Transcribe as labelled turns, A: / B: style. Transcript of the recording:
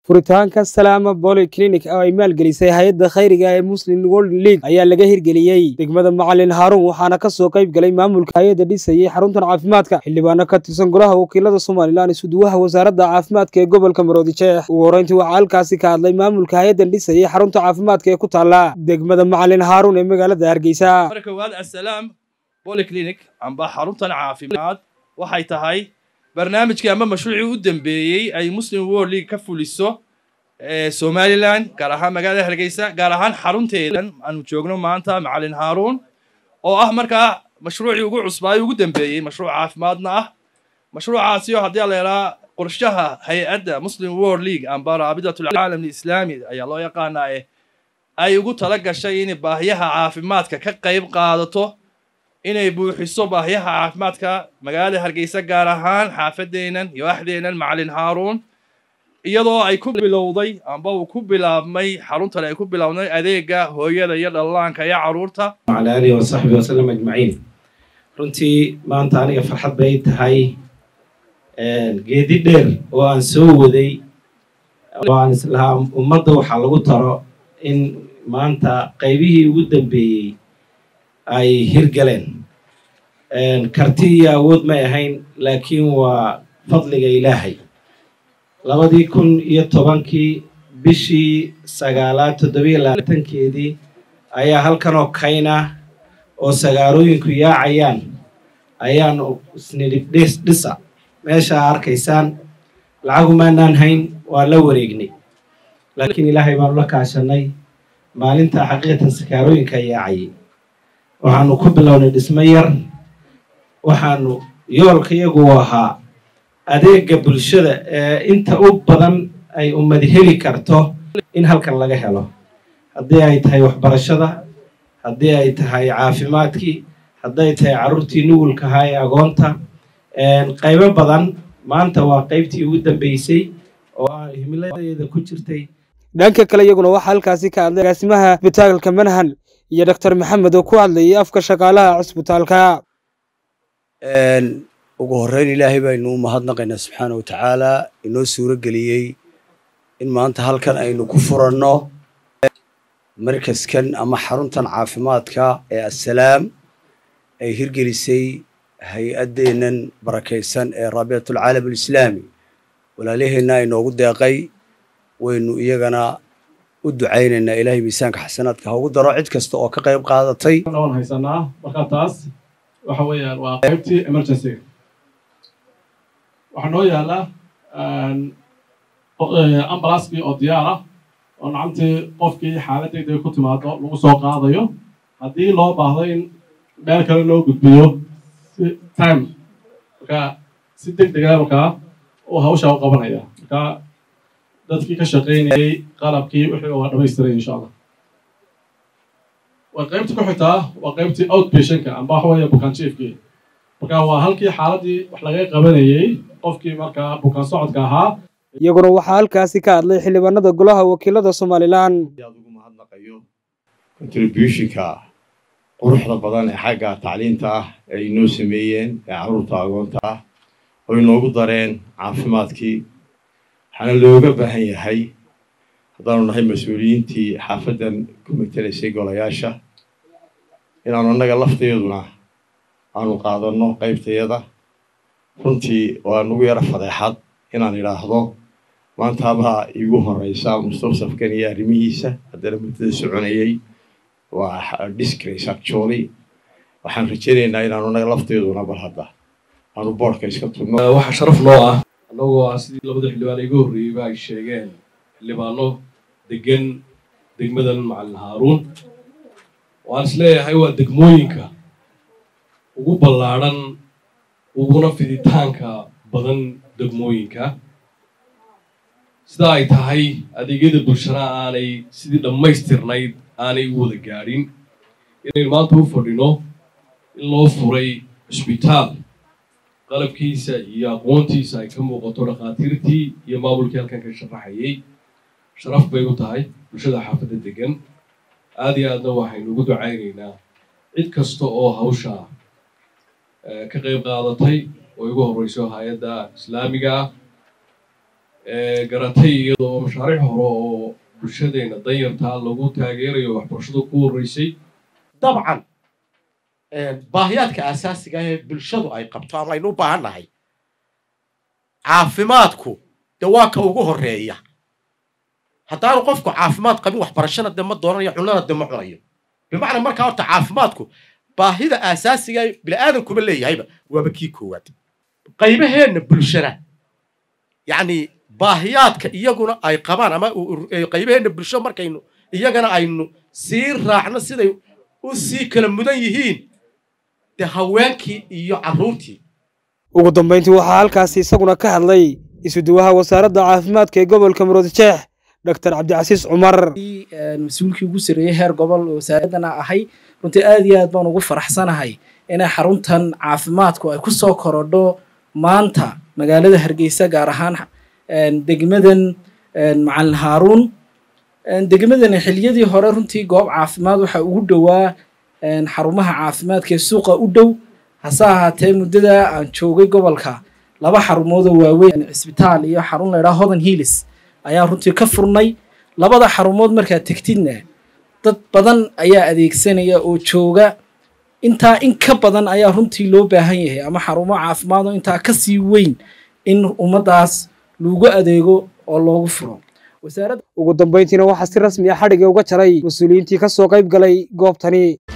A: furitaanka salaama boli clinic oo ay maalgelisay hay-adda khayriga ee muslim world league ayaa laga hirgeliyey degmada macalin haaruun waxaana kasoo qayb galay maamulka hay-adda dhisayay xaruntan caafimaadka xildhibaano ka tirsan golaha wakiilada somalilan isuduwaha wasaaradda caafimaadka ee gobolka maroodijeex ugu horreyntii waxaa halkaasi ka hadlay maamulka hay-addan dhisayay xarunta caafimaadka ee ku taala degmada macalin haaruun ee magaalada hargeysa
B: marka koowaad assalaam polyclinic amba xaruntan caafimaad waxay tahay barnaamijkii ama mashruucii u dambeeyey ay muslim world league ka fuliso somalilan gaar ahaan magaalada hargeysa gaar ahaan xarunteedan aanu joogno maanta macalin haaruun oo ah markaa mashruucii ugu cusbaayo ugu dambeeyey mashruuc caafimaadna ah mashruucaasi oo haddii la yidhaha qorshaha hay-adda muslim world league amba raabidatulcaalam alislaami ayaa loo yaqaanaa eh ay ugu tala gashay inay baahiyaha caafimaadka ka qayb qaadato inay buuxiso baahiyaha caafimaadka magaalada hargeysa gaar ahaan xaafadeennan iyo axdeennan macalin haaruun iyadoo ay ku bilowday amba uu ku bilaabmay xaruntan ay ku bilaabnay adeega hooyada iyo dhallaanka iyo carruurta
C: wacala aalihi wasaxbi wasalam ajmaciin runtii maanta aniga farxad bay tahay geedi dheer oo aan soo waday oo aan islahaa ummadda waxaa lagu taro in maanta qaybihii ugu dambeeyey ay hirgaleen karti iyo awood may ahayn laakiin waa fadliga ilaahay labadii kun iyo tobankii bishii sagaalaad toddobiyo labaatankeedii ayaa halkan oo kayna oo sagaarooyinku yaacayaan ayaan isnidhib dhis dhisa meeshaa arkaysaan lacagumaanaan hayn waa la wareegnay laakiin ilaahay baanu la kaashanay maalinta xaqiiqatan sakaarooyinka yaacayay waxaanu ku bilownay dhismo yar waxaanu yoolka iyagu ahaa adeega bulshada ee inta u badan ay ummadi heli karto in halkan laga helo haddii ay tahay waxbarashada haddii ay tahay caafimaadkii hadday tahay carruurtii nugulkahaa ee agoonta qaybo badan maanta waa qaybtii ugu dambeysay oo aan himiladeeda ku jirtay
A: dhanka kale iyaguna waxaa halkaasi ka hadlay agaasimaha isbitaalka manhan iyo doctor maxamed oo ku hadlayay afka shaqaalaha cusbitaalka
D: ugu horreyn ilaahay baynu u mahadnaqaynaa subxaana wa tacaala inoo suuro geliyey in maanta halkan aynu ku furanno markaskan ama xaruntan caafimaadka ee assalaam ay hirgelisay hay-addeennan barakaysan ee raabitatulcaalam alislaami walaalaheenna inoogu deeqay waynu iyagana u ducaynaynaa ilaahay miisaanka xasanaadka ha ugu daro cid kasta oo ka qayb qaadatay
E: waan haysanaa markaa taas waxa weeyaan waa qaybtii emergencyga waxaa noo yaala ambulanskii oo diyaar ah oo nacamtii qofkii xaalad degdega ku timaado lagu soo qaadayo haddii loo baahdo in meel kale loo gudbiyo si time markaa si deg dega markaa uu hawshaa u qabanaya markaa dadkii ka shaqaynayay qalabkii wixii waa dhamaystiray insha allah waa qaybta ku xigtaa waa qaybtii outpatientka amba waxa weeye bukaan jiefkii marka waa halkii xaaladii wax laga qabanayey qofkii markaa bukaan socodka ahaa
A: iyaguna waxaa halkaasi ka hadlay xildhibaanada golaha wakiilada somalilan
F: aad ugu mahadnaqayo contributionka quruxda badan ee xagga tacliinta ah ee inoo sameeyeen ee carruurta agoonta ah oo inoogu dareen caafimaadkii waxaana looga baahan yahay haddaanu nahay mas-uuliyiintii xaafaddan ku matelaysay golayaasha inaanu annaga lafteeduna aanu qaadanno qaybtayada runtii waa nugu yaro fadeexad inaan idhaahdo maantaabaa iigu horeysa mustaqsafkan iyo arrimihiisa haddana muddada soconayay waa disgrace actually waxaan rajaynaynaa inaanu annaga lafteeduna bal hadda aanu boorka iska tugno
G: waxaa sharaf noo ah annagoo ah sidii labada xildhibaan iga horreeyeyba ay sheegeen xildhibaano degan degmadan macalin haaruun waan is leeyahay waa degmooyinka ugu ballaadhan uguna fiditaanka badan degmooyinka sida ay tahay adeegyada bulshana aanay sidii dhammaystirnayd aanay u wada gaadhin inaynu maanta u fadhino in loo furay cusbitaal qalabkiisa iyo aqoontiisa ay ka muuqato dhakhaatiirtii iyo maamulkii halkan ka sharaxayay sharaf bay u tahay bulshada xaafadda degan aada iyo aadna waxaynu ugu ducaynaynaa cid kasta oo hawsha ka qayb qaadatay oo igu horreyso hay-adda islaamiga ah garatay iyadoo mashaariic hore oo bulshadeena danyartaa lagu taageerayo waxbarashada ku horreysay
H: dabcan baahiyaadka asaasiga ee bulshadu ay qabto ama aynu u baahan nahay caafimaadku de waa ka ugu horeeya haddaanu qofku caafimaad qabin waxbarashana de ma doonanayo cunana de ma cunayo bimacnaa markaa horta caafimaadku baahida asaasiga ee bini'aadankuma leeyahayba waaba kii koowaad qaybaheenna bulshana yacni baahiyaadka iyaguna ay qabaan ama qaybaheenna bulsho markaynu iyagana aynu sii raacno siday u sii kala mudan yihiin de haweenkii iyo carruurtii
A: ugu dambayntii waxaa halkaasi isaguna ka hadlay isuduwaha wasaaradda caafimaadka ee gobolka muruudjeex doctor cabdicasiis cumar
I: mas-uulkii ugu sarreeyey heer gobol wasaaradana ahay runtii aad iyo aad baan ugu faraxsanahay inay xaruntan caafimaadku ay ku soo korodho maanta magaalada hargeysa gaar ahaan degmadan macalin haaruun degmadani xiliyadii hore runtii goob caafimaad waxaa ugu dhowaa xarumaha caafimaadka ee suuqa u dhow hase ahaatee muddada aan joogay gobolka laba xarumood oo waaweyn cisbitaal iyo xarun laydhaha hodan hiilis ayaa runtii ka furnay labada xarumood markaad tegtidna dad badan ayaa adeegsanaya oo jooga intaa in ka badan ayaa runtii loo baahan yahay ama xarumo caafimaad oo intaa ka sii weyn in ummaddaas lagu adeego oo loogu furo
A: ugu dambayntiina waxaa si rasmi ah xadhiga uga jaray mas-uuliyiintii ka soo qayb galay goobtani